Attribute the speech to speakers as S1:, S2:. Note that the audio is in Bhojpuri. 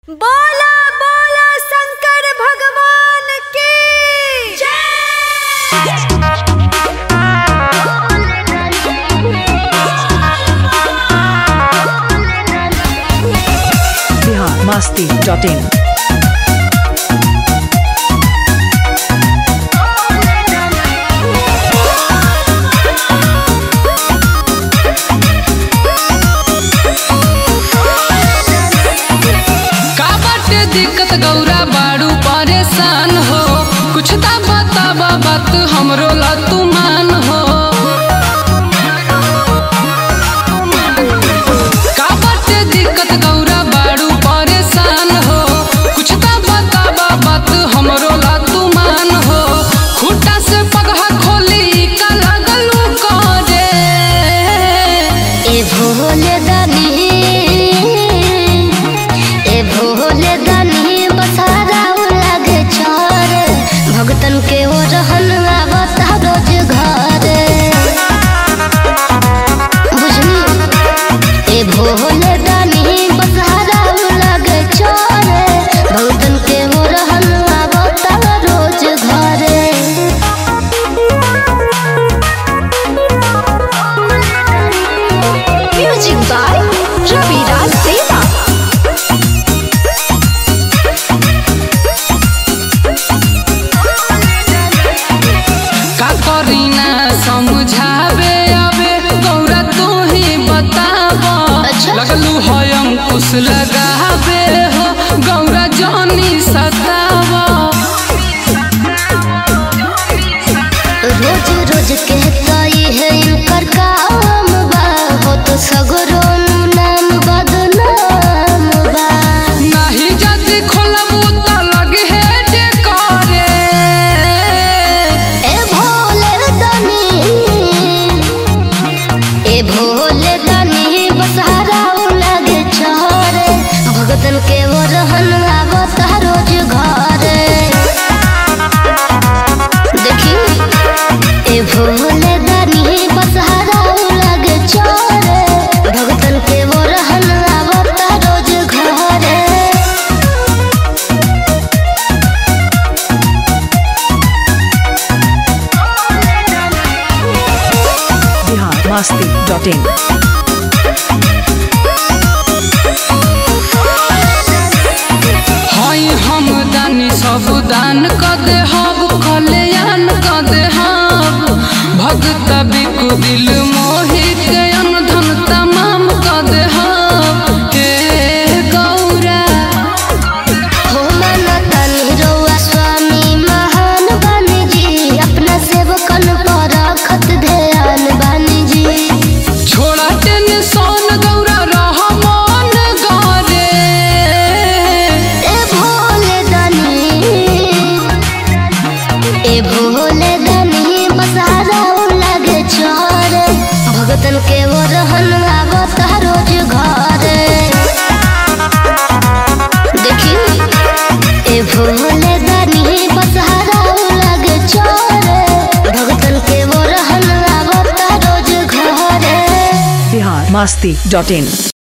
S1: बोला बोला शंकर भगवान की
S2: बिहार मस्ती डॉट इन
S3: का बाटे दिक्कत गौरा बाड़ू परेशान हो कुछ ता बताबा बात हमरो ला तू मान हो का बाटे दिक्कत गौरा बाड़ू परेशान हो कुछ ता बताबा बात हमरो ला तू मान हो खुटा से पगहा खोली का लगलू करे
S4: ए भोले दानी ए भोले दानी बसारा लागे चार भगतन के ओ रहन आवता रोज घर बुझनी ए भोले दानी बसारा लागे चार भगतन के ओ रहन आवता रोज घर
S1: म्यूजिक बाय रविराज देवा
S3: का करी ना समझावे अबे गौरा तू ही बताब
S4: अच्छा।
S3: लगलू है अंकुश लगावे हो गौरा जानी सताव
S4: रोज रोज कहता ये है इनकर काम बा हो तो सगरो नाम बदनाम बा
S3: नहीं जल्दी खोलबू तो लगे है जे करे
S4: ए भोले दानी ए भोले दानी बसहारा लगे चहरे भगतन के वो रहन आवता रोज घरे देखी ए भोले दानी बसहारा लगे चहरे भगतन के वो रहन आवता रोज घरे
S2: बिहार मस्ती डॉट इन
S3: हई हम दानी सब दान क दे हब कल्याण क दे हब भगत बिकु दिल मोहि के अनधन तमाम क दे हब हे गौरा
S4: हो मनतन रउआ स्वामी महान बानी जी अपना सेवकन पर रखत ध्यान बानी जी
S3: छोड़ा टेंशन गौरा रह मन गरे
S4: ए भोले दानी ए भोले दानी बसारा लगे चोर भगतन के वो रहन आवता रोज घरे देखी ए भोले दानी बसहारा लगे चोर भगतन के वो रहन आवता रोज घरे
S2: बिहार मस्ती डॉट इन